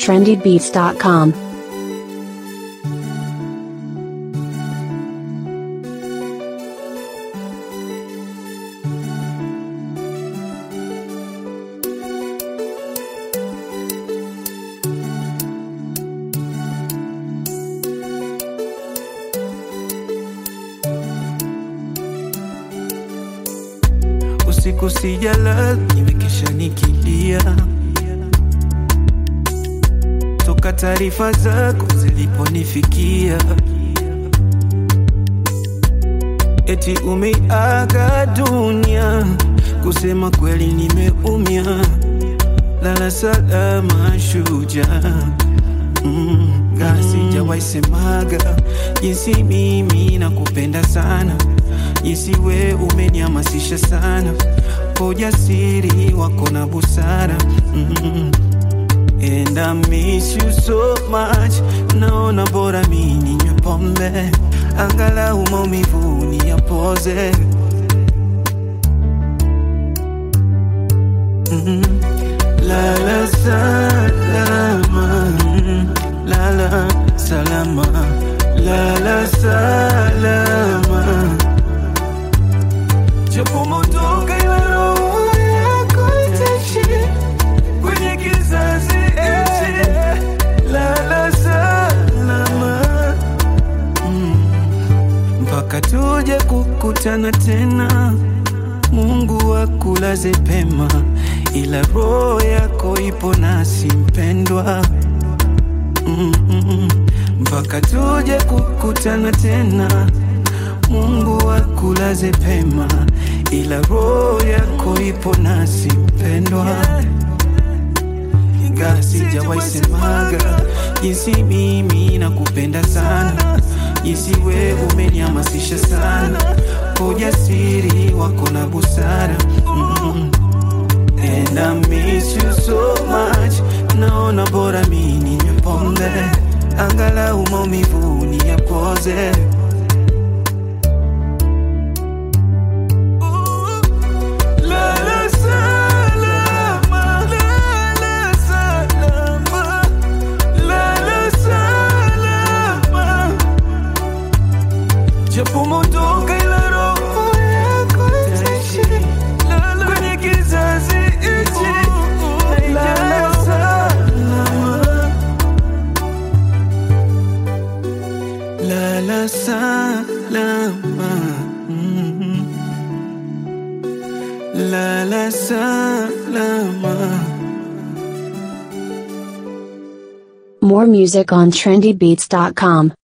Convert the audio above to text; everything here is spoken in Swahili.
trendybeats.com. usiku sijala, nimekesha nikilia toka taarifa zako ziliponifikia, eti umeiaga dunia. Kusema kweli nimeumia, lala salama shujaa. Mm, ga sijawahi semaga jinsi mimi nakupenda sana, jinsi we umenihamasisha sana kwa ujasiri wako na busara mm. And I miss you so much, naona bora mi ninywe pombe angalau maumivu niyapoze mm. Lala salama, mm. lala salama, lala salama, japo motoka ila roho yako itaishi kwenye kizazi hichi. Lala salama, mm. mpaka tuje kukutana tena. Mungu akulaze pema, ila roho yako ipo nasi mpendwa. Mm-mm. mpaka tuje kukutana tena. Mungu akulaze pema, ila roho yako ipo nasi mpendwa. Ingawa sijawahi semaga jinsi mimi nakupenda sana, jinsi we umenihamasisha sana kwa ujasiri wako na busara mm. And I miss you so much, naona bora mi ninywe pombe angalau maumivu niyapoze. Lala salama, lala salama, lala salama. Japo motoka ila roho yako itaishi kwenye kizazi hichi. Lala salama, lala salama, mhm. lala salama. More music on trendybeats.com.